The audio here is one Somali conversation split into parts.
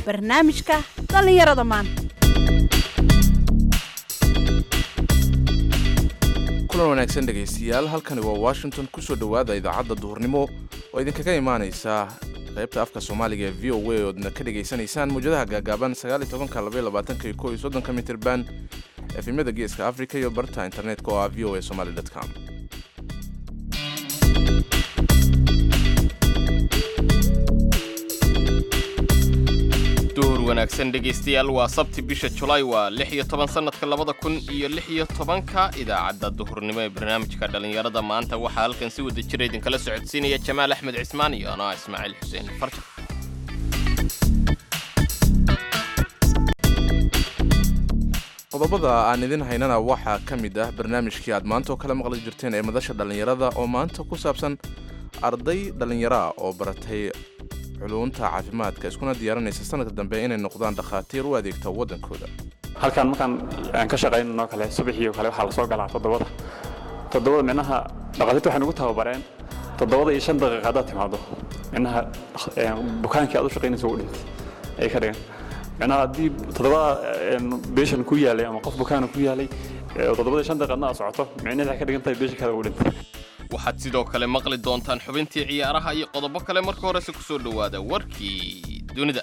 barnaamijka dhallinyarada maanta kulan wanaagsan dhegaystayaal halkani waa washington kusoo dhowaada idaacadda duhurnimo oo idinkaga imaanaysa qaybta afka soomaaliga ee v o a oodna ka dhegaysanaysaan muwjadaha gaagaaban mitirban efemyada geeska africa iyo barta internetka oo ah v o a somaly com duhur wanaagsan dhegaystayaal waa sabti bisha julaay waa lix iyo toban sannadka labada kun iyo lix iyo tobanka idaacadda duhurnimo ee barnaamijka dhallinyarada maanta waxaa halkan si wada jira idinkala socodsiinaya jamaal axmed cismaan iyo anaa ismaaciil xuseen farja qodobada aan idin haynana waxaa ka mid ah barnaamijkii aad maanta oo kala maqli jirteen ee madasha dhallinyarada oo maanta ku saabsan arday dhallinyaraa oo baratay culunta caafimaadka iskuna diyaarinaysa sanadka dambe inay noqdaan dhakhaatiir u adeegta waddankooda halkan markaan aan ka shaqaynanoo kale subaxii oo kale waxaa la soo galaa toddobada toddobada micnaha dhakhaatiirta waxay nagu tababareen toddobada iyo shan daqiiqa haddaad timaado micnaha bukaankii aad u shaqaynaysa u dhintay ay ka dhigan micnaha haddii toddobada beeshan ku yaalay ama qof bukaana ku yaalay oo toddobada iyo shan daqiiqadna aad socoto micnaheed waxay ka dhigan tahay beesha kale u dhintay waxaad sidoo kale maqli doontaan xubintii ciyaaraha iyo qodobo kale marka horese ku soo dhowaada warkii dunida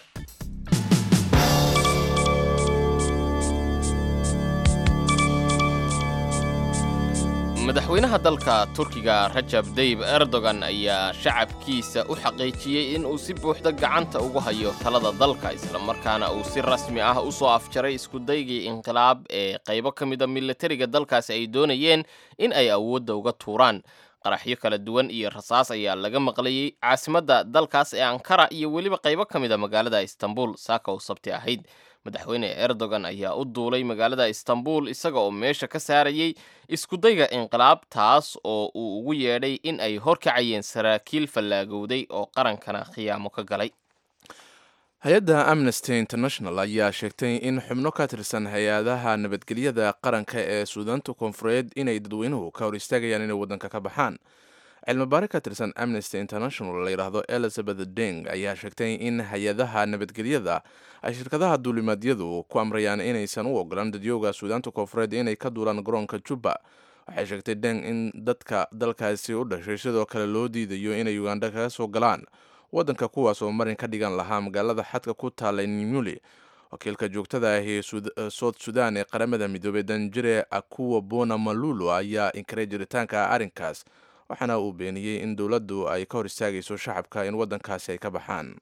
madaxweynaha dalka turkiga rajab dayib erdogan ayaa shacabkiisa u xaqiijiyey in uu si buuxda gacanta ugu hayo talada dalka islamarkaana uu si rasmi ah u soo afjaray iskudaygii inqilaab ee qaybo ka mida milatariga dalkaasi ay doonayeen in ay awoodda uga tuuraan qaraxyo kala duwan iyo rasaas ayaa laga maqlayey caasimadda dalkaas ee ankara iyo weliba qaybo ka mida magaalada istanbul saaka u sabti ahayd madaxweyne erdogan ayaa u duulay magaalada istanbul isaga oo meesha ka saarayey iskudayga inqilaab taas oo uu ugu yeedhay in ay horkacayeen saraakiil fallaagowday oo qarankana khiyaamo ka galay hay-adda amnesty international ayaa sheegtay in xubno ka tirsan hay-adaha nabadgelyada qaranka ee suudaanta koonfureed inay dadweynuhu ka hor istaagayaan inay waddanka ka baxaan cilmibaari ka tirsan amnesty international la yidhaahdo elizabeth deng ayaa sheegtay in hay-adaha nabadgelyada ay shirkadaha duulimaadyadu ku amrayaan inaysan u ogolaan dadyooga suudaanta koonfureed inay ka duulaan garoonka jubba waxay sheegtay deng in dadka dalkaasi u dhashay sidoo kale loo diidayo inay uganda kaga soo galaan waddanka kuwaas oo marin ka dhigan lahaa magaalada xadka ku taallay nimuli wakiilka joogtada ah ee soud sudan ee qaramada midoobey danjire akuwa bona malulo ayaa inkaray jiritaanka arrinkaas waxaana uu beeniyey in dowladdu ay ka hor istaagayso shacabka in waddankaasi ay ka baxaan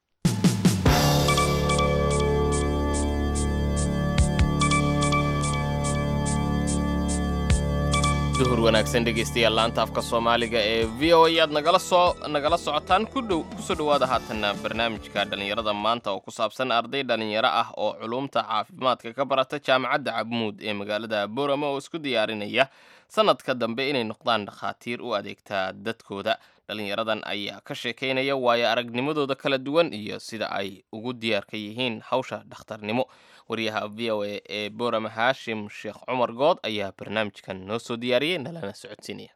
duhur wanaagsan dhegaystayaal laanta afka soomaaliga ee v o a aad nagala soo nagala socotaan kudhow kusoo dhowaada haatanna barnaamijka dhallinyarada maanta oo ku saabsan arday dhallinyaro ah oo culumta caafimaadka ka barata jaamacadda cabmuud ee magaalada boorama oo isku diyaarinaya sanadka dambe inay noqdaan dhakhaatiir u adeegtaa dadkooda dhallinyaradan ayaa ka sheekaynaya waayo aragnimadooda kala duwan iyo sida ay ugu diyaarka yihiin hawsha dhakhtarnimo waryaha v o a ee boorama haashim sheekh cumar good ayaa barnaamijkan noo soo diyaariyey nalana socodsiinaya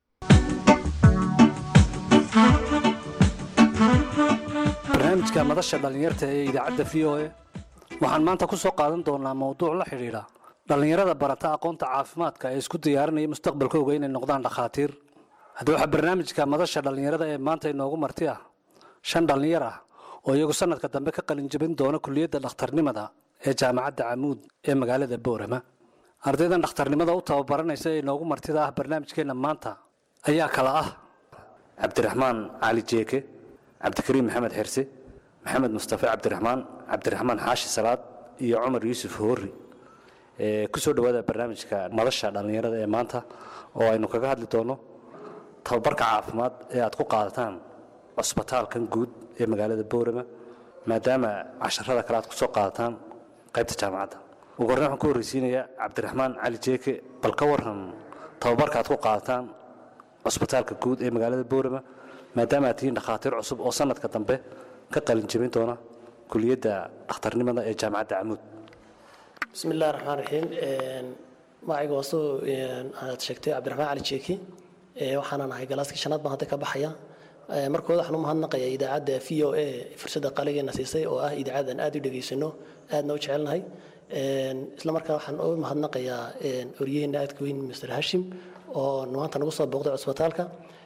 barnaamijka madasha dhallinyarta ee idaacadda v o a waxaan maanta ku soo qaadan doonaa mowduuc la xidhiidha dhallinyarada barata aqoonta caafimaadka ee isku diyaarinaya mustaqbalkooga inay noqdaan dhakhaatiir haddii waxaa barnaamijka madasha dhallinyarada ee maanta inoogu marti ah shan dhallinyar ah oo iyagu sanadka dambe ka qalinjabin doona kuliyadda dhakhtarnimada ee jaamacadda camuud ee magaalada boorama ardaydan dhakhtarnimada u tababaranaysa ee inoogu martida ah barnaamijkeenna maanta ayaa kala ah cabdiraxmaan cali jeeke cabdikariim maxamed xirse maxamed mustafe cabdiraxmaan cabdiraxmaan xaashi salaad iyo cumar yuusuf hoori ku soo dhowaada barnaamijka madasha dhallinyarada ee maanta oo aynu kaga hadli doono tababarka caafimaad ee aad ku qaadataan cusbitaalkan guud ee magaalada boorama maadaama casharada kale aad ku soo qaadataan qaybta jaamacadda ugu horreyn waxaan ku horreysiinayaa cabdiraxmaan cali jeeke bal ka waran tababarka aad ku qaadataan cusbitaalka guud ee magaalada boorama maadaama aad tihiin dhakhaatiir cusub oo sanadka dambe ka qalin jebin doona kuliyadda dhakhtarnimada ee jaamacadda camuud bismi illahi raxmaan raxiim magacayga waa soo aad sheegtay cabdiraxmaan cali jeeki waxaanan ahay galaaskii shanaad baan hadda ka baxaya markooda waxaan u mahadnaqayaa idaacadda v o a fursadda qaligeena siisay oo ah idaacad aan aad u dhegaysano aadna u jecelnahay isla markaana waxaan u mahadnaqayaa oryaheena aadka weyn mr hashim oo maanta nagu soo booqday cusbitaalka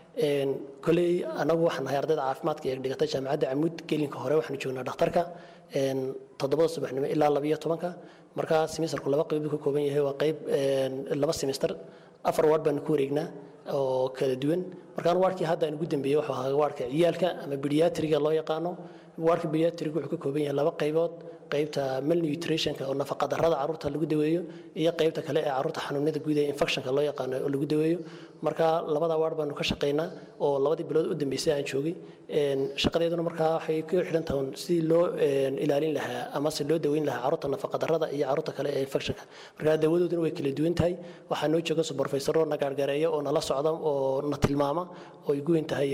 koley anagu waxaan nahay ardayda caafimaadka ee dhigata jaamacadda camuud gelinka hore waxaanu joognaa dhakhtarka toddobada subaxnimo ilaa labiyo tobanka marka semesterku laba qayb ka kooban yahay waa qayb laba semester afar waard baanu ku wareegnaa oo kala duwan markaan waardkii hadda aan ugu dambeeyey wuxuu ahaa waardka ciyaalka ama bediatriga loo yaqaano waardka bediatriga wuxuu ka kooban yahay laba qaybood qaybta malnutritionka oo nafaqadarrada carruurta lagu daweeyo iyo qaybta kale ee carruurta xanuunada guud ee infectionka loo yaqaano oo lagu daweeyo marka labada waard baanu ka shaqaynaa oo labadii bilood u dambeysay aan joogay shaqadeeduna markaa waxay ku xidhan tahay sidii loo ilaalin lahaa ama se loo daweyn lahaa carruurta nafaqadarrada iyo carruurta kale ee infectionka marka dawadooduna way kala duwan tahay waxaa noo jooga suborfaysaro na gaargaareeya oo nala socda oo na tilmaama oo ay guweyn tahay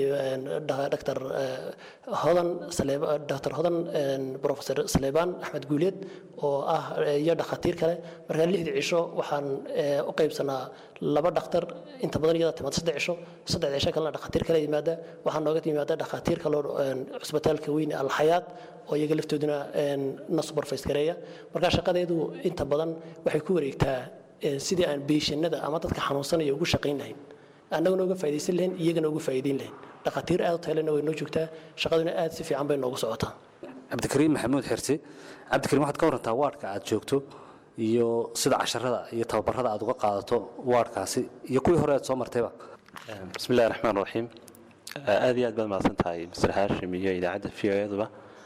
dr hodan dr hodan professor saleebaan axmed guuleed oo ah iyo dhakhaatiir kale markaa lixdii cisho waxaan u qaybsanaa laba dhakhtar inta badan iyada timaada saddex cisho saddex cisho kalena dhakhaatiir kale yimaada waxaa nooga yimaada dhakhaatiir kaloo cusbitaalka weyn alxayaat oo iyaga laftooduna na supervise gareeya markaa shaqadeedu inta badan waxay ku wareegtaa sidii aan beeshanada ama dadka xanuunsanaya ugu shaqayn lahayn annaguna uga faa'idaysan lahayn iyagana uga faa'iidayn lahayn dhakhaatiir aad u taylena way noo joogtaa shaqaduna aad si fiican bay noogu socotaa cabdikariim maxamuud xirsi cabdikariim waxaad ka warantaa waardhka aad joogto iyo sida casharada iyo tababarada aad uga qaadato waardhkaasi iyo kuwii hore aad soo martayba bismi illahi raxmaan raxiim aad iyo aad baad mahadsan tahay mr hashim iyo idaacadda v o eduba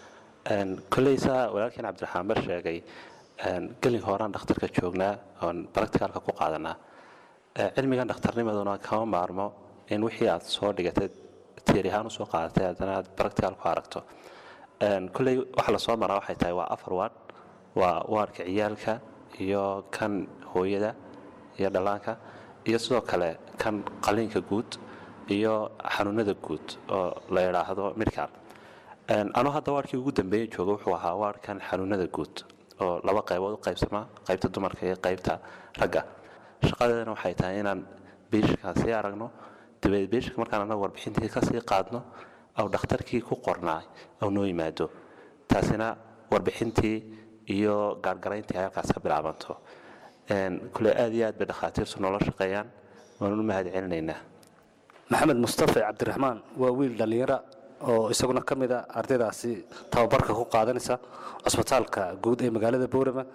kolley saa walaalkeen cabdiraxmaan bar sheegay gelinka horaan dhakhtarka joognaa oon baracticalka ku qaadanaa cilmigan dhakhtarnimaduna kama maarmo in wixii aad soo dhigatay tiiri ahaan usoo qaadatay haddana aad baractical ku aragto kolley waxa lasoo maraa waxay tahay waa afar waad waa waarka ciyaalka iyo kan hooyada iyo dhallaanka iyo sidoo kale kan qaliinka guud iyo xanuunada guud oo la idhaahdo midcal anuu hadda waarkii ugu dambeeya jooga wuxuu ahaa waarkan xanuunada guud oo laba qaybood u qaybsamaa qaybta dumarka iyo qaybta ragga shaqadeedana waxay tahay inaan biishkaa sii aragno dabeed biishka markaan anagu warbixintii kasii qaadno aw dhakhtarkii ku qornaay aw noo yimaado taasina warbixintii iyo gaargarayntii ay halkaas ka bilaabanto kule aad iyo aad bay dhakhaatiirtu noola shaqeeyaan waanu u mahad celinaynaa maxamed mustafa cabdiraxmaan waa wiil dhallinyara oo isaguna ka mid a ardaydaasi tababarka ku qaadanaysa cusbitaalka guud ee magaalada boorama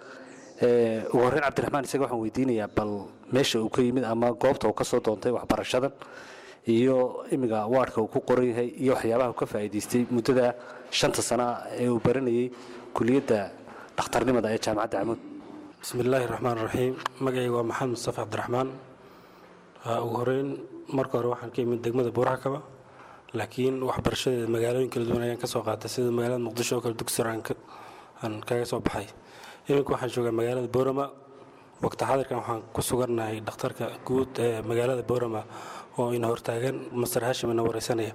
ugu horreyn cabdiraxmaan isaga waxaan weydiinayaa bal meesha uu ka yimid ama goobta uu ka soo doontay waxbarashadan iyo imiga waardhka uu ku qoran yahay iyo waxyaabaha uu ka faa'iidaystay muddada shanta sana ee uu baranayay kuliyadda dhakhtarnimada ee jaamacadda camuud bismi illaahi raxmaan raxiim magacayga waa maxamed mustafa cabdiraxmaan ugu horeyn marka hore waxaan ka imid degmada buuraxkaba laakiin waxbarashadeeda magaalooyin kala duwan ayaan ka soo qaatay sida magaalada muqdisho oo kale dugsir aan kaga soo baxay iminka waxaan joogaa magaalada boorama waqti xaadirkan waxaan ku sugannahay dhakhtarka guud ee magaalada boorama oo ina hortaagan master hashim ina wareysanaya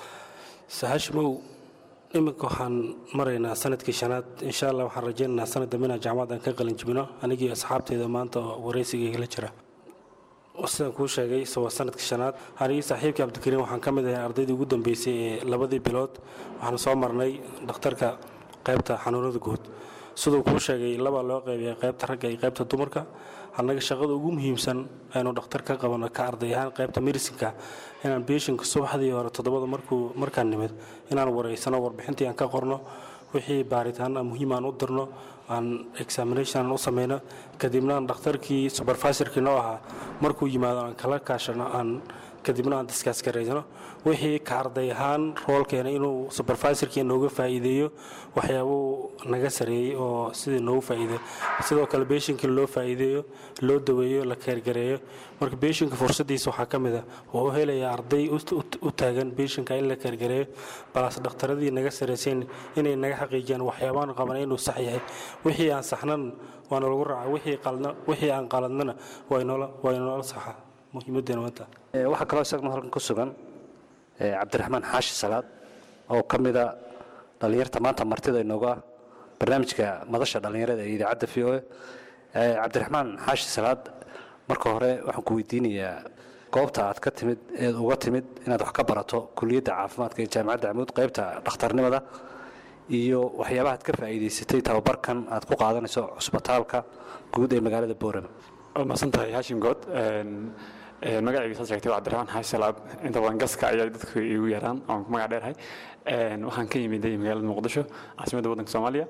hashimow iminka waxaan maraynaa sanadkii shanaad insha allah waxaan rajaynaynaa sanad dambe inaan jaamacad aan ka qalin jibino anigii asxaabteeda maanta oo wareysigayga la jira sidaan kuu sheegay waa sanadkii shanaad anigii saaxiibkii cabdikariim waxaan ka mid ahay ardaydii ugu dambeysay ee labadii bilood waxaan soo marnay dhakhtarka qaybta xanuunada guud siduu kuu sheegay labaa loo qaybiyay qaybta ragga iyo qaybta dumarka annaga shaqada ugu muhiimsan aynu dhakhtar ka qabano ka arday ahaan qaybta medicinka inaan beeshinka subaxdii hore toddobada markuu markaan nimid inaan wareysano warbixintii aan ka qorno wixii baaritaan muhiim aan u dirno aan examination aan u sameyno kadibna aan dhakhtarkii supervisorkii noo ahaa markuu yimaado aan kala kaashano aan kadibna aan diskaas gareysano wixii ka arday ahaan roolkeena inuu supervisorkii nooga faa'iideeyo waxyaabuu naga sareeyey oo sidii noogu faa'iideeyo sidoo kale beeshinkii loo faa'iideeyo loo daweeyo la keergareeyo marka beeshinka fursaddiisa waxaa ka mid a wuxuu helayaa arday u taagan beeshinka in la keergareeyo balaas dhakhtaradii naga saraysayn inay naga xaqiijiyaan waxyaabaan qabana inuu sax yahay wixii aan saxnan waana lagu raaca wixii aan qaladnana waa inoola saxa muhiimadeena maanta waxaa kaloo isagna halkan ku sugan cabdiraxmaan xaashi salaad oo ka mida dhallinyarta maanta martida inooga barnaamijka madasha dhallinyarada ee idaacadda v o a cabdiraxmaan xaashi salaad marka hore waxaan ku weydiinayaa goobta aad ka timid eed uga timid inaad wax ka barato kuliyadda caafimaadka ee jaamacadda camuud qaybta dhakhtarnimada iyo waxyaabaha aad ka faa'iidaysatay tababarkan aad ku qaadanayso cusbitaalka guud ee magaalada boorama waa mahadsan tahay haashim good magacayga saad sheegtay waa cabdiraxmaan xaashi salaab inta badan gaska ayaa dadku igu yaraan oon ku magac dheerahay waxaan ka yimiday magaalada muqdisho caasimadda waddanka soomaaliya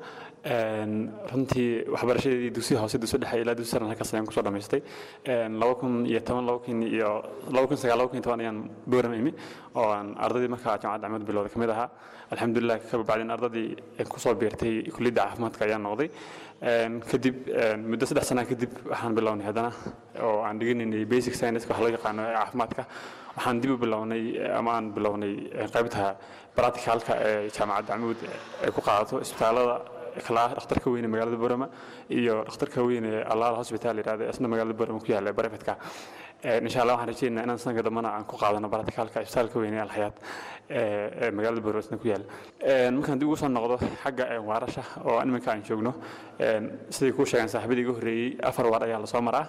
runtii waxbarashadeedii dugsiga hoose dugsi dhexe ilaa dugsi saran halkaas ayaan kusoo dhamaystay laba kun iyo toban laba kun iyo laba kun sagaal laba kun iyo toban ayaan boorama imi oo aan ardaydii markaa jaamacadda camad bilowda kamid ahaa alxamdulilah ka bacdin ardadii kusoo biirtay kulliyadda caafimaadka ayaan noqday kadib muddo saddex sanaa kadib waxaan bilownay haddana oo aan dhiganaynay basic science wax loo yaqaano ee caafimaadka waxaan dib u bilownay ama aan bilownay qaybta practicalka ee jaamacadda camuud ay ku qaadato isbitaalada kala dhakhtarka weyne magaalada borama iyo dhakhtarka weyne allaala hospital yidhahda isna magaalada borama ku yaalla barefetka insha allah waxaan rajeynaynaa inaan sanadka dambana aan ku qaadano practicalka isbitaalka weyne ee alxayaat ee magaalada borama isna ku yaalla markaan dib ugu soo noqdo xagga waarasha oo iminka aan joogno siday kuu sheegeen saaxiibadii iga horreeyey afar waar ayaa lasoo maraa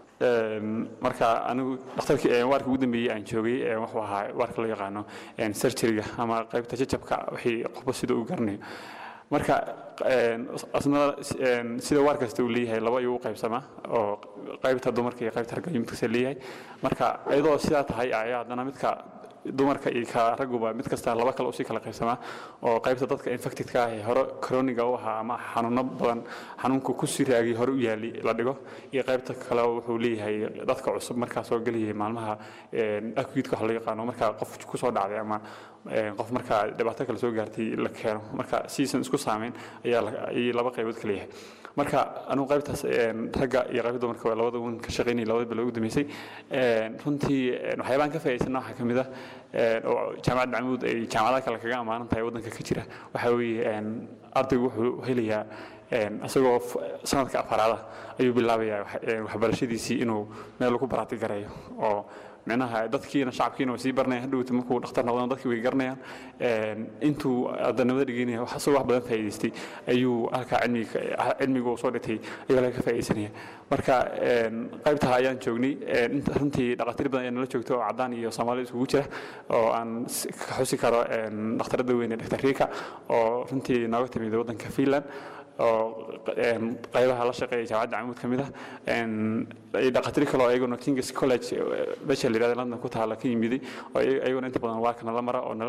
marka anigu dhakhtarkii waarka ugu dambeeyey aan joogay wuxuu ahaa waarka loo yaqaano surgeryga ama qaybta jajabka wixii qofba sida uu garanayo marka asna sida waar kasta uu leeyahay laba ayuu u qaybsamaa oo qaybta dumarka iyo qaybta ragga midkasta leeyahay marka iyadoo sidaa tahay ayaa haddana midka dumarka iyo ka ragguba mid kasta laba kale usii kala qaybsamaa oo qaybta dadka infectedka ah ee hore coroniga u ahaa ama xanuuno badan xanuunku ku sii raagay hore u yaali la dhigo iyo qaybta kale wuxuu leeyahay dadka cusub markaa soo gelayay maalmaha acute wax loo yaqaano markaa qof kusoo dhacday ama qof markaa dhibaato kale soo gaartay la keeno marka siisan isku saameyn ayaa ayay laba qaybood kala yahay marka anigu qaybtaas ragga iyo qaybta dumarka waa labada un ka shaqaynayay labada bilo ugu dambeysay runtii waxyaabaan ka faa'iidsana waxaa ka mid ah oo jaamacadda camuud ay jaamacadaha kale kaga ammaanan tahay waddanka ka jira waxaa weeye ardaygu wuxuu helayaa isagoo sanadka afaraada ayuu bilaabayaa waxbarashadiisii inuu meel ku baraati gareeyo oo micnaha dadkiina shacabkiina way sii baranayaan hadhowta markuu dhakhtar noqdana dadkii way garanayaan intuu ardanimada dhiganaya isagoo wax badan faa'iidaystay ayuu halkaa cilmiga cilmigu soo dhigtay ayuu laga ka faa'iidaysanaya marka qaybtaha ayaan joognay runtii dhakhaatiir badan ayaa nala joogta oo caddaan iyo soomaali iskugu jira oo aan ka xusi karo dhakhtarada weyne dr rika oo runtii nooga timid waddanka finland oo qaybaha la shaqeeya jaamacadda camuud ka mid ah dhakhaatiir kale oo ayaguna kings college meesha la yidhahda london ku taala ka yimiday oo ayaguna inta badan waarka nala mara oo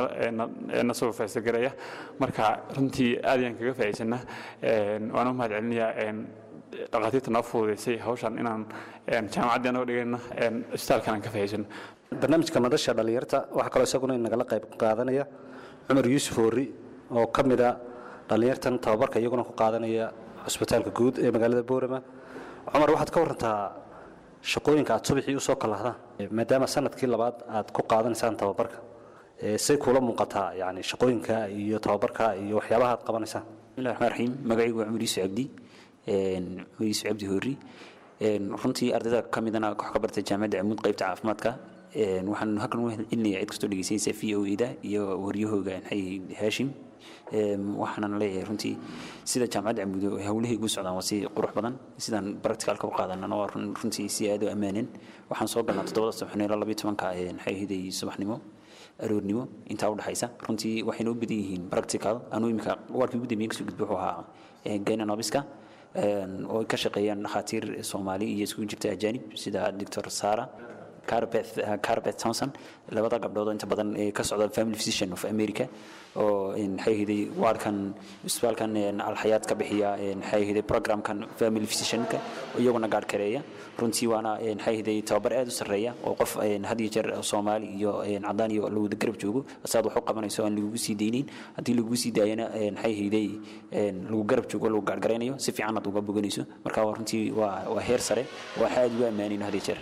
na soo faysagareeya marka runtii aad ayaan kaga faa'iidsanaa waan u mahad celinayaa dhakhaatiirta noo fududaysay hawshan inaan jaamacaddii anagoo dhigayna isbitaalkan aan ka faa'iidsano barnaamijka madasha dhallinyarta waxaa kaloo isaguna inagala qayb qaadanaya cumar yuusuf hoori oo ka mid a dhallinyartan tababarka iyaguna ku qaadanaya cusbitaalka guud ee magaalada boorama cumar waxaad ka warantaa shaqooyinka aad subaxii usoo kalahdaan maadaama sanadkii labaad aad ku qaadanaysaan tababarka say kuula muuqataa yani shaqooyinka iyo tababarka iyo waxyaabaha aad qabanaysaan bismillahi raxmaan raxiim magacaygu waa cumar yuusuf cabdi cumar yuusuf cabdi hoori runtii ardayda ka midana wax ka bartay jaamacadda camuud qaybta caafimaadka waxaan halkan u celinayaa cid kastoo dhegeysanaysa v o eda iyo waryahooga haashim waxaanan leeyahay runtii sida jaamacadda camuudo howlihii ugu socdaan waa si qurux badan sidaan practicalka u qaadanana waa runtii si aad u ammaaneen waxaan soo galnaa toddobada subaxnimo ilaa labiyo tobanka maxay ahiday subaxnimo aroornimo intaa udhexaysa runtii waxayna u badan yihiin practical anuu imika waarkii ugu dambeeyay kasoo gudbo wuxuu ahaa gynanobiska oo ka shaqeeyaan dhakhaatiir soomaali iyo iskugu jirta ajaanib sida doctor sara carbeth thompson labada gabdhood oo inta badan ka socda family physician of america oo maxay ahaday waarkan isbitaalkan alxayaad ka bixiya maxay ahaday programkan family physicianka iyaguna gaadh kareeya runtii waana maxay ahaday tababar aad u sarreeya oo qof had iyo jeer soomaali iyo cadaan iyo la wada garab joogo saad wax u qabanayso aan lagugu sii daynayn haddii lagugu sii daayana maxay ahaday lagu garab joogo lagu gaadhgaraynayo si fiican aad uga boganayso marka runtii waa waa heer sare waxa aad ugu ammaanayn had iyo jeer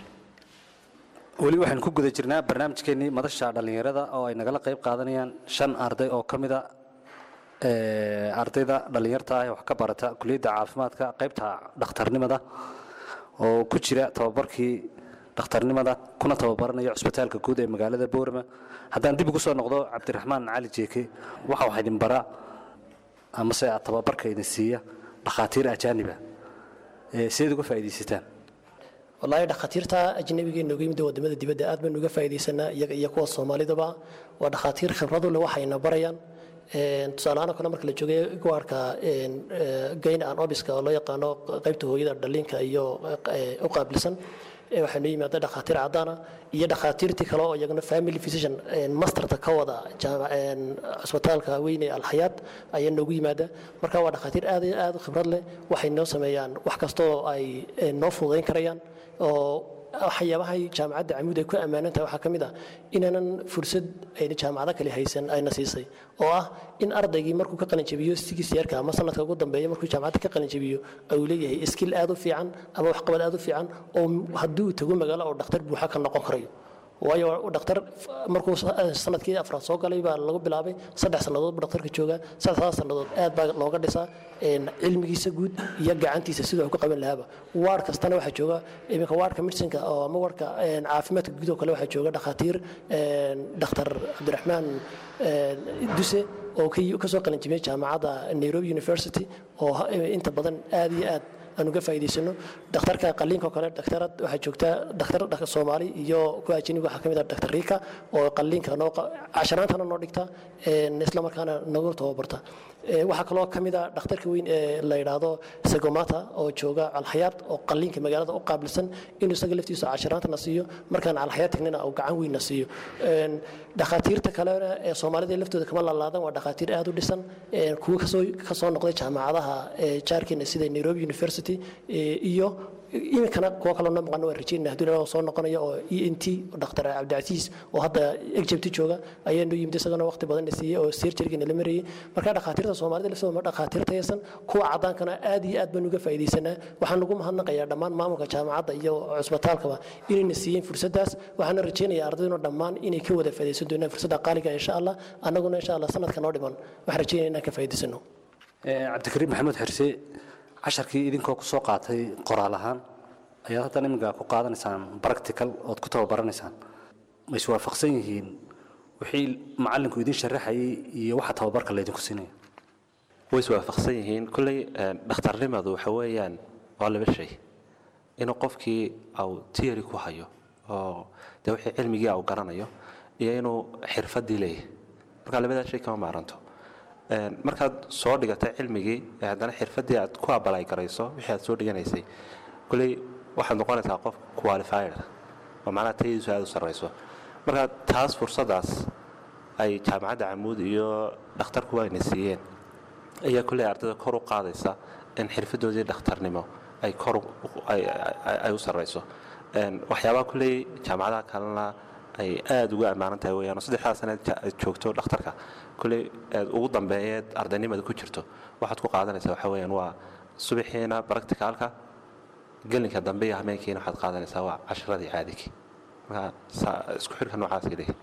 weli waxaynu ku guda jirnaa barnaamijkeennii madasha dhallinyarada oo ay nagala qayb qaadanayaan shan arday oo ka mid a ardayda dhallinyarta ah ee wax ka barata kuliyadda caafimaadka qaybta dhakhtarnimada oo ku jira tababarkii dhakhtarnimada kuna tababaranaya cusbitaalka guud ee magaalada boorama haddaan dib ugu soo noqdo cabdiraxmaan cali jeeke waxa wax idin bara amase aad tababarka idin siiya dhakhaatiir ajaaniba sideed uga faa'iidaysataan wallaahi dhakhaatiirta ajnabiga nooga yimid wadamada dibadda aad baynu uga faa'iidaysanaa iyaga iyo kuwa soomaalidaba waa dhakhaatiir khibradu leh waxayna barayaan tusaalahaan oo kale marka la joogay gawaarka gayn an obiska oo loo yaqaano qaybta hooyada dhalinka iyo u qaabilsan waxaa noo yimaada dhakhaatiir caddaana iyo dhakhaatiirtii kale oo iyaguna family physician masterta ka wada cusbitaalka weyne alxayaad ayaa noogu yimaada marka waa dhakhaatiir aad iyo aad u khibrad leh waxay noo sameeyaan wax kasta oo ay noo fududayn karayaan oo waxyaabahay jaamacadda camuud ay ku ammaanan tahay waxaa ka mid ah inaanan fursad ayna jaamacado kale haysan ayna siisay oo ah in ardaygii markuu ka qalinjabiyo sigis yeerka ama sanadka ugu dambeeya markuu jaamacadda ka qalinjabiyo uu leeyahay skill aad u fiican ama waxqabad aad u fiican oo haddii uu tago magaalo oo dhakhtar buuxa ka noqon karayo waayo dhakhtar markuu sanadkii afraad soo galay baa lagu bilaabay saddex sannadood buu dhakhtarka joogaa saddexdaas sannadood aad baa looga dhisaa cilmigiisa guud iyo gacantiisa siduu wax ku qaban lahaaba waar kastana waxaa jooga iminka waarka medicine oo ama waarka caafimaadka guud oo kale waxaa jooga dhakhaatiir dhakhtar cabdiraxmaan duse oo ka soo qalinjimiyey jaamacadda nairobi university oo inta badan aad iyo aad aan uga faa'iidaysano dhakhtarka qaliinka oo kale dhakhtarad waxaa joogta dhakhtar soomaali iyo kuwa ajaniga waxaa ka mid ah dhakhtar riika oo qaliinka noo casharaantana noo dhigta isla markaana nagu tababarta waxaa kaloo ka mid ah dhakhtarka weyn ee la yidhaahdo segomata oo jooga calxayaad oo qaliinka magaalada u qaabilsan inuu isaga laftiisa casharaantana siiyo markaan calxayaad tagnina uu gacan weynna siiyo dhakhaatiirta kalena ee soomaalida laftooda kama lalaadan waa dhakhaatiir aad u dhisan kuwa kasoo noqday jaamacadaha jaarkeena sida nairobi university iyo iminkana kuwa kaloo noo maqan waa rajeynaa hadduu ilaaha soo noqonayo oo e n t dhakhtar cabdicasiis oo hadda egypt jooga ayaa noo yimid isagana waqti badan na siiyey oo surgeryga nala marayay marka dhakhaatiirta soomaalida laftooda ma dhakhaatiir taysan kuwa caddaankana aad iyo aad baan uga faa'iidaysanaa waxaan ugu mahadnaqayaa dhammaan maamulka jaamacadda iyo cusbitaalkaba inayna siiyeen fursaddaas waxaana rajeynayaa ardayduna dhammaan inay ka wada faa'iidaysan doonaan fursadda qaaliga insha allah annaguna insha allah sanadka noo dhiman waxaan rajeynaya inaan ka faa'iidaysano cabdikariim maxamuud xirse casharkii idinkoo ku soo qaatay qoraal ahaan ayaad haddana iminka ku qaadanaysaan practical ood ku tababaranaysaan ma iswaafaqsan yihiin wixii macallinku idin sharaxayay iyo waxa tababarka laydinku siinaya way iswaafaqsan yihiin kolley dhakhtarnimadu waxa weeyaan waa laba shay inuu qofkii au tiyari ku hayo oo dee wixii cilmigii au garanayo iyo inuu xirfaddii leeyahay marka labadaa shay kama maaranto markaad soo dhigatay cilmigii ee haddana xirfaddii aad ku abalay garayso wixii aad soo dhiganaysay kolley waxaad noqonaysaa qof qualified oo macnaha tayadiisu aad u sarrayso marka taas fursaddaas ay jaamacadda camuud iyo dhakhtarku ayna siiyeen ayaa kolley ardayda kor u qaadaysa in xirfaddoodii dhakhtarnimo ay kor ay u sarrayso waxyaabaha kolley jaamacadaha kalena ay aada ugu ammaanan tahay weyaan saddexdaa sanaad aad joogto dhakhtarka kolley aad ugu dambeeyeed ardaynimada ku jirto waxaad ku qaadanaysaa waxa weyaan waa subaxiina practicalka gelinka dambe iyo hameenkiina waxaad qaadanaysaa waa casharadii caadigii marka isku xidhka noocaasay leeyihin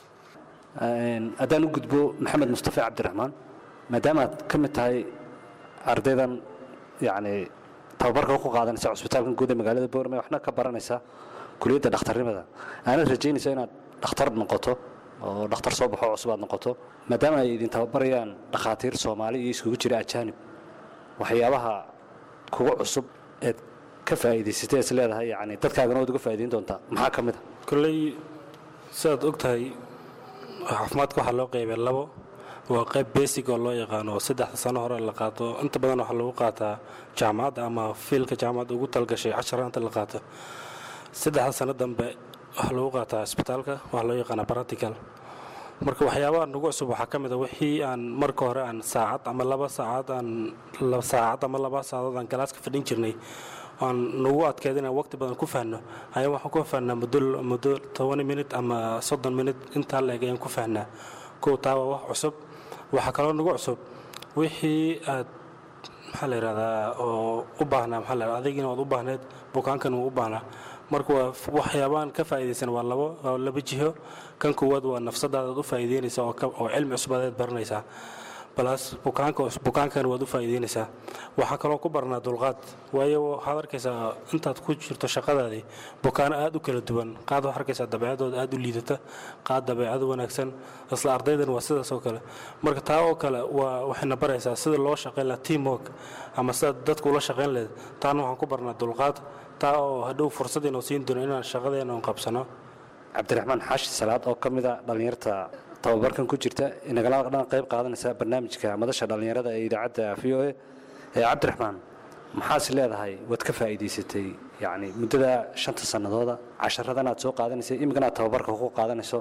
haddaan u gudbo maxamed mustafe cabdiraxmaan maadaama aad ka mid tahay ardaydan yacni tababarka ku qaadanaysa cusbitaalkan guud ee magaalada boorame waxna ka baranaysa kuliyadda dhakhtarnimada aanad rajaynaysa inaad dhakhtar noqoto oo dhakhtar soo baxo cusub aad noqoto maadaama ay idin tababarayaan dhakhaatiir soomaali iyo iskugu jira ajaanib waxyaabaha kuga cusub eed ka faa'iidaysatay is leedahay yacni dadkaagana waad uga faa'iidayn doontaa maxaa ka mid a kolley sidaad og tahay caafimaadka waxaa loo qaybay labo waa qayb basic oo loo yaqaano oo saddexda sano hore la qaato inta badan waxaa lagu qaataa jaamacadda ama fiilka jaamacadda ugu talgashay casharaanta la qaato saddexda sano dambe waxaa lagu qaataa isbitaalka waxaa loo yaqaanaa practical marka waxyaabaha nagu cusub waxaa ka mid a wixii aan marka hore aan saacad ama laba saacad aan saacad ama laba saacadood aan galaaska fadhin jirnay aan nagu adkeed inaan waqti badan ku fahnno ayaa waxaan ku fahnaa muddo muddo toban minut ama soddon minut intaa la eg ayaan ku fahnaa kow taa waa wax cusub waxaa kaloo nagu cusub wixii aad maxaa la yidhahdaa oo u baahnaa maxaa la yidhahdaa adigina waad u baahneed bukaankan wuu u baahnaa marka waa waxyaabaan ka faa'iidaysan waa labo waa laba jiho kan koowaad waa nafsadaadaad u faa'iideynaysa oo oo cilmi cusbadeed baranaysaa balaas bukaanka bukaankan waad u faa'iideynaysaa waxaa kaloo ku barnaa dulqaad waayo waxaad arkaysaa intaad ku jirto shaqadaadii bukaano aad u kala duwan qaad waxaad arkaysaa dabeecadooda aad u liidata qaad dabeecado wanaagsan isla ardaydan waa sidaas oo kale marka taa oo kale waa waxayna baraysaa sida loo shaqayn lahaa team work ama sida dadka ula shaqayn lahayd taana waxaan ku barnaa dulqaad taa oo hadhow fursad inuu siin doono inaan shaqadeena un qabsano cabdiraxmaan xaashi salaad oo ka mid a dhallinyarta tababarkan ku jirta inagala dhan qayb qaadanaysa barnaamijka madasha dhallinyarada ee idaacadda v o a ee cabdiraxmaan maxaas leedahay waad ka faa'iidaysatay yacni muddada shanta sannadooda casharadan aad soo qaadanaysay iminkana aad tababarka ku qaadanayso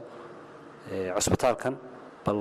ee cusbitaalkan bal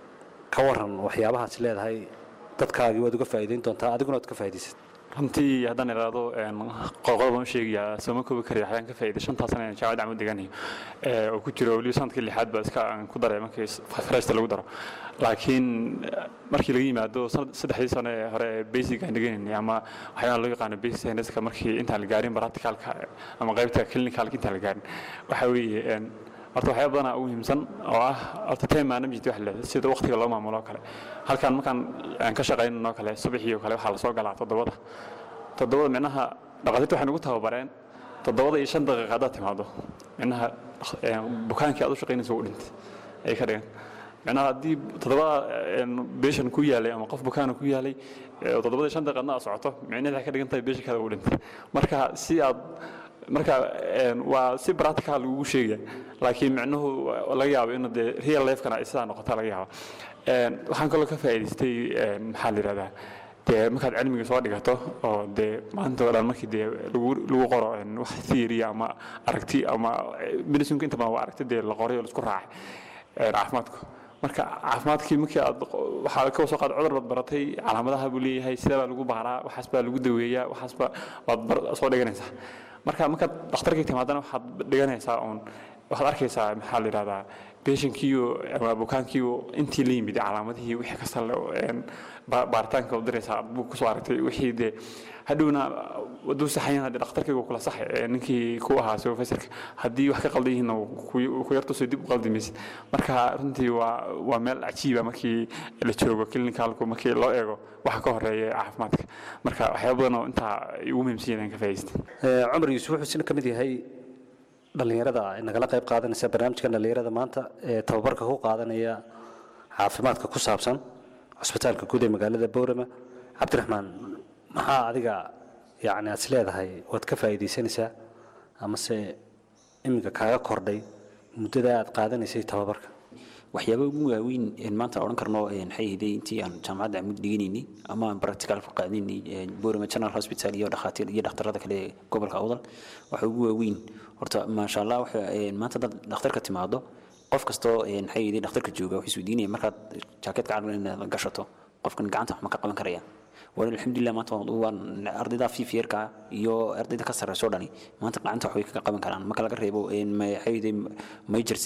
ka waran waxyaabahaas leedahay dadkaagii waad uga faa'iidayn doontaa adiguna waad ka faa'iidaysatay runtii haddaan idhaahdo qodoqodob baan u sheegayaa sooma koobi karaya waxyaan ka faa'iiday shantaa sana ee jaamacadda camud deganayo oo ku jiro weliba sanadkii lixaad baa iska aan ku daray markii freshta lagu daro laakiin markii laga yimaado saddexdii sano ee hore ee basic aan dheganaynay ama waxyaalaha loo yaqaano basic scienceska markii intaan la gaarin practicalka ama qaybta clinicalka intaan la gaarin waxa weeye horta waxyaaba badanaa ugu muhiimsan oo ah horta time management wax leedahay sida waqtiga loo maamulo oo kale halkan markaan aan ka shaqaynano kale subaxii oo kale waxaa lasoo galaa toddobada toddobada micnaha dhaqaatiirta waxay nagu tababareen toddobada iyo shan daqiiqa haddaad timaado micnaha bukaankii aad u shaqaynaysa u dhintay ayay ka dhigan micnaha haddii toddobada beeshan ku yaalay ama qof bukaana ku yaalay toddobada iyo shan daqiiqadna aad socoto micnaheed waxay ka dhigan tahay beeshankaada u dhintay marka si aad marka waa si practical lagugu sheegaya laakiin micnuhu laga yaabo in dee real lifekana ay sidaa noqota laga yaabo waxaan kaloo ka faa'iidaystay maxaa la yidhahdaa dee markaad cilmiga soo dhigato oo dee maanta oo dhan markii dee lagu lagu qoro wax theory ama aragti ama medicinka inta badan waa aragti dee la qoray oo laisku raacay caafimaadku marka caafimaadkii markii aad waxaa ka soo qaad cudur baad baratay calaamadaha buu leeyahay sidee baa lagu baaraa waxaas baa lagu daweeyaa waxaas baa waad soo dhiganaysaa marka markaad dhakhtarkii timaadana waxaad dhiganaysaa uun waxaad arkaysaa maxaa la yidhahdaa beeshankiiyo ama bukaankiiyo intii la yimid calaamadihii wixii kasta baaritaanka u diraysaa buu kusoo aragtay wixii dee hadhowna waduu saxayan haddii dhakhtarkaygu kula saxay ninkii ku ahaa supervisorka haddii wax ka qaldan yihiinna ku yartusoo dib u qaldi maysid marka runtii waa waa meel cajiiba markii la joogo clinicalku markii loo eego waxa ka horeeya caafimaadka marka waxyaaba badan oo intaa ugu muhiimsan yahay ka faa'iidaystay cumar yuusuf wuxuu sina ka mid yahay dhallinyarada nagala qayb qaadanaysa barnaamijkan dhallinyarada maanta ee tababarka ku qaadanaya caafimaadka ku saabsan cusbitaalka guud ee magaalada boorama cabdiraxmaan maxaa adiga yacni aad is leedahay waad ka faa'iidaysanaysaa amase iminka kaaga kordhay muddada aad qaadanaysay tababarka waxyaaba ugu waaweyn een maanta odhan karno maxay ahayd intii aan jaamacadda amud dhiganaynay ama aan practical ku qaadanaynay boorama general hospital iyo dhakhaatiir iyo dhakhtarada kale ee gobolka awdal waxa ugu waaweyn horta maasha allah waxa maanta dad dhakhtarka timaado qof kastoo maxay ahayd dhakhtarka jooga wuxuu isweydiinaya markaad jaakeetka caalamka inaad gashato qofkan gacanta wax ma ka qaban karaya waan alxamdulilah maanta waan ardayda fiifyeerka iyo ardayda ka sarreysoo dhani maanta gacanta wax way kaga qaban karaan marka laga reebo maxay major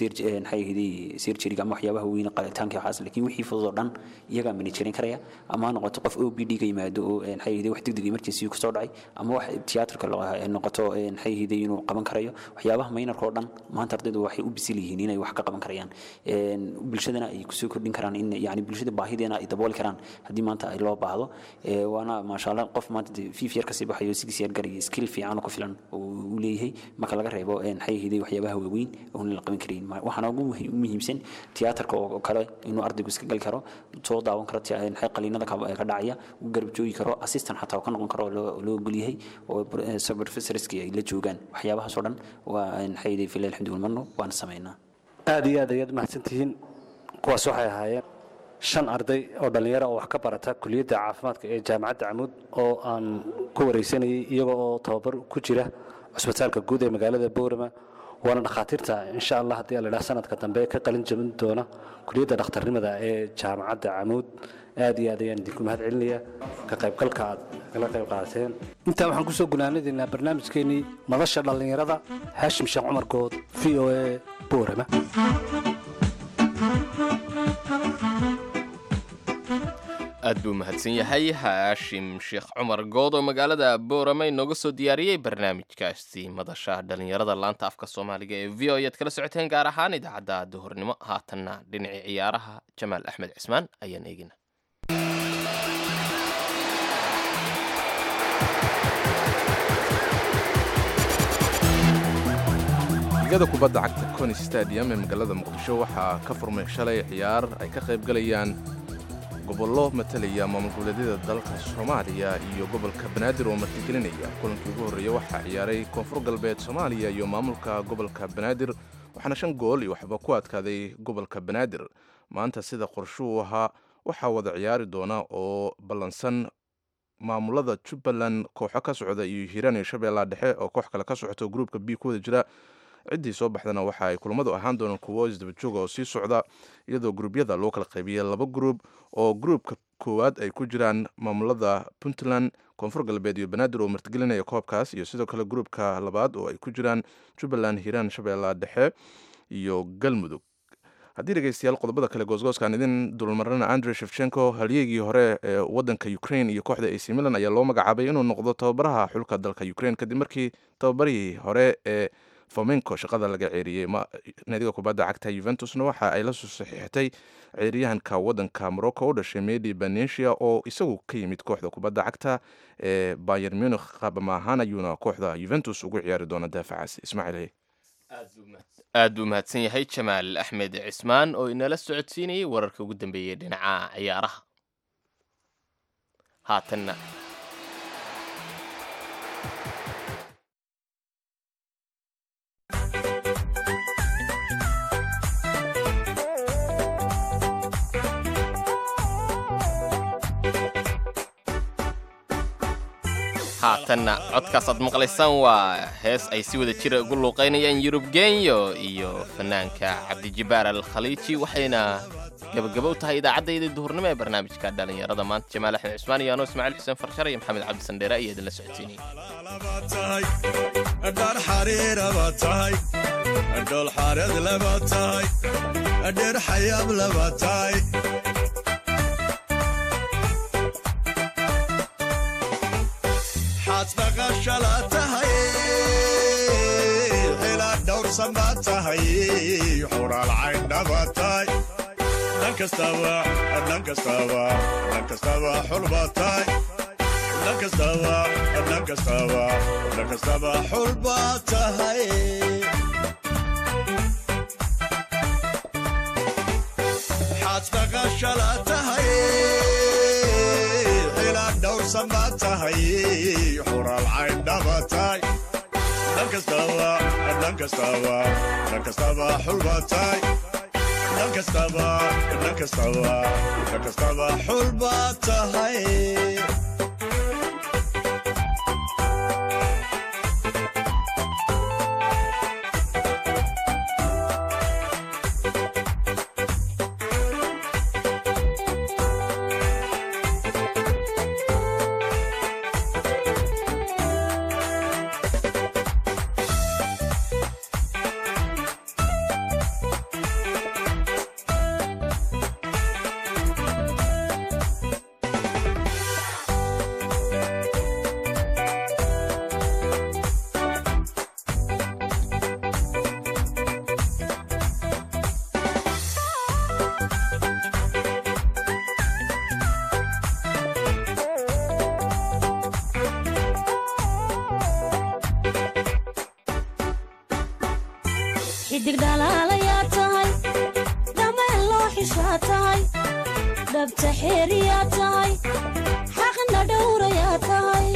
surgeryga ama waxyaabaha weyn qalitaanka waxaas laakiin wixii fudud oo dhan iyagaa managerin karaya ama ha noqoto qof o b d ga yimaado oo maxay wax degdeg emergency kasoo dhacay ama wax tiyaatarka noqoto maxay inuu qaban karayo waxyaabaha maynarka oo dhan maanta ardaydu waxay u bisil yihiin inay wax ka qaban karayaan bulshadana ay kusoo kordhin karaan in yani bulshada baahideena ay dabooli karaan haddii maanta ay loo baahdo waana maasha allah qof maanta fiif yar kasii baxayo six year gariyo skill fiican oo ku filan uu leeyahay marka laga reebo maxay ahayd waxyaabaha waaweyn oon la qaban karayn waxaana ugu muhiimsan tiyaatarka oo kale inuu ardaygu iska gali karo soo daawan karo maxay qaliinada ka dhacaya uu garab joogi karo assistant xataa ka noqon karo loo ogol yahay oo professorski ay la joogaan waxyaabahaas oo dhan waa maxay ahayd filah alxamdu marno waan samaynaa aad iyo aad ayaad mahadsantihiin kuwaas waxay ahaayeen shan arday oo dhallinyaro oo wax ka barata kuliyadda caafimaadka ee jaamacadda camuud oo aan ku wareysanayay iyaga oo tababar ku jira cusbitaalka guud ee magaalada boorama waana dhakhaatiirta insha allah haddii la idhaha sanadka dambe ka qalin jabin doona kuliyadda dhakhtarnimada ee jaamacadda camuud aad iyo aad ayaan idinku mahad celinayaa ka qaybgalka aad kala qayb qaadateen intaa waxaan kusoo gunaanadaynaa barnaamijkeenii madasha dhallinyarada haashim sheekh cumar good v o a boorama aad buu mahadsan yahay haashim sheekh cumar good oo magaalada boorame inooga soo diyaariyey barnaamijkaasi madasha dhallinyarada laanta afka soomaaliga ee v o ayaad kala socoteen gaar ahaan idaacadda duhurnimo haatanna dhinacii ciyaaraha jamaal axmed cismaan ayaan eegina ligada kubadda cagta coni stadium ee magaalada muqdisho waxaa ka furmay shalay ciyaar ay ka qayb galayaan gobollo matalaya maamul goboleedyada dalka soomaaliya iyo gobolka banaadir oo martigelinaya kulankii ugu horreeya waxaa ciyaaray koonfur galbeed soomaaliya iyo maamulka gobolka banaadir waxaana shan gool iyo waxba ku adkaaday gobolka banaadir maanta sida qorshuu ahaa waxaa wada ciyaari doona oo ballansan maamulada jubbaland kooxo ka socda iyo hiiraan iyo shabeellaha dhexe oo koox kale ka socoto gruupka b ku wada jira ciddii soo baxdana waxa ay kulamadu ahaan doonaan kuwo isdabajooga oo sii socda iyadoo gruubyada loo kala qaybiyay laba gruub oo gruubka koowaad ay ku jiraan maamulada puntland koonfur galbeed iyo banaadir oo martigelinaya koobkaas iyo sidoo kale gruubka labaad oo ay ku jiraan jubbaland hiiraan shabeellaha dhexe iyo galmudug haddii dhegeystayaal qodobada kale goosgooskaan idin dulmarana andre shefchenko halyeegii hore ee wadanka ukraine iyo kooxda ac milan ayaa loo magacaabay inuu noqdo tababaraha xulka dalka ukraine kadib markii tababarihii hore ee fomenko shaqada laga ceeriyey naadiga kubadda cagta yuventusna waxa ay la soo saxiixatay ceeriyahanka wadanka morocco u dhashay medi banesia oo isagu ka yimid kooxda kubadda cagta ee bayer munich qaabama ahaan ayuuna kooxda yuventus ugu ciyaari doona daafacaasi ismaaciil aad buu mahadsan yahay jamaal axmed cismaan oo inala socodsiinayay wararka ugu dambeeyey dhinaca ciyaaraha haatanna haatanna codkaas aad maqlaysaan waa hees ay si wada jira ugu luuqaynayaan yurub genyo iyo fanaanka cabdijibaar al khaliiji waxayna gabagaba u tahay idaacaddayda duhurnimo ee barnaamijka dhallinyarada maanta jamaal axmed cusmaan iyo anoo ismaaciil xuseen farshar iyo maxamed cabdi sandheere ayaa idinla socodsiinayay xaasbaqashala tahay xilaad dhowrsan baa tahay xuraal cayndhaba tahay dhan kastaba dhan kastaba dhan kastaba xulba tahay dhan kastaba dhan kastaba dhan kastaba xulba tahay xaasbaqashala tahay dhowrsan baa tahay xuraal cayndhaba tahay dhan kastaba dhan kastaba dhan kastaba xulba tahay dhan kastaba dhan kastaba dhan kastaba xulba tahay xidig dhalaalayaa tahay dhameen loo xishaa tahay dhabta xeeriyaa tahay xaqna dhowrayaa tahay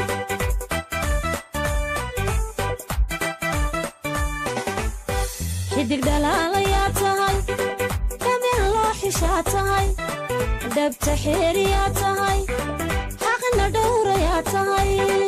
xidig dhalaalayaa tahay dhameen loo xishaa tahay dhabta xeeriyaa tahay xaqna dhowrayaa tahay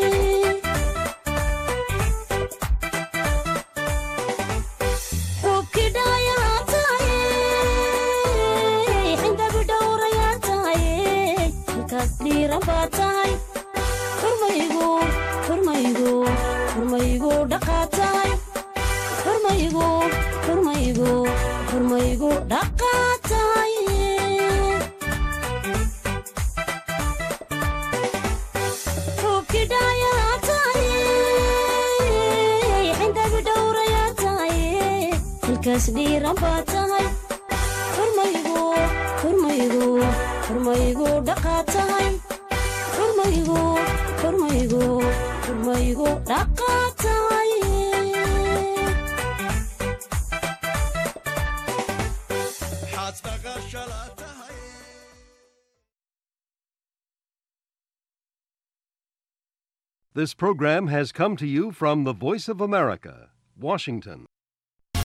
dhiiran baa tahay xurmaygu xurmaygu xurmaygu dhaqaa tahay xurmaygu xurmaygu xurmaygu dhaqaa tahay xaasbaqashala tahay This program has come to you from the Voice of America, Washington.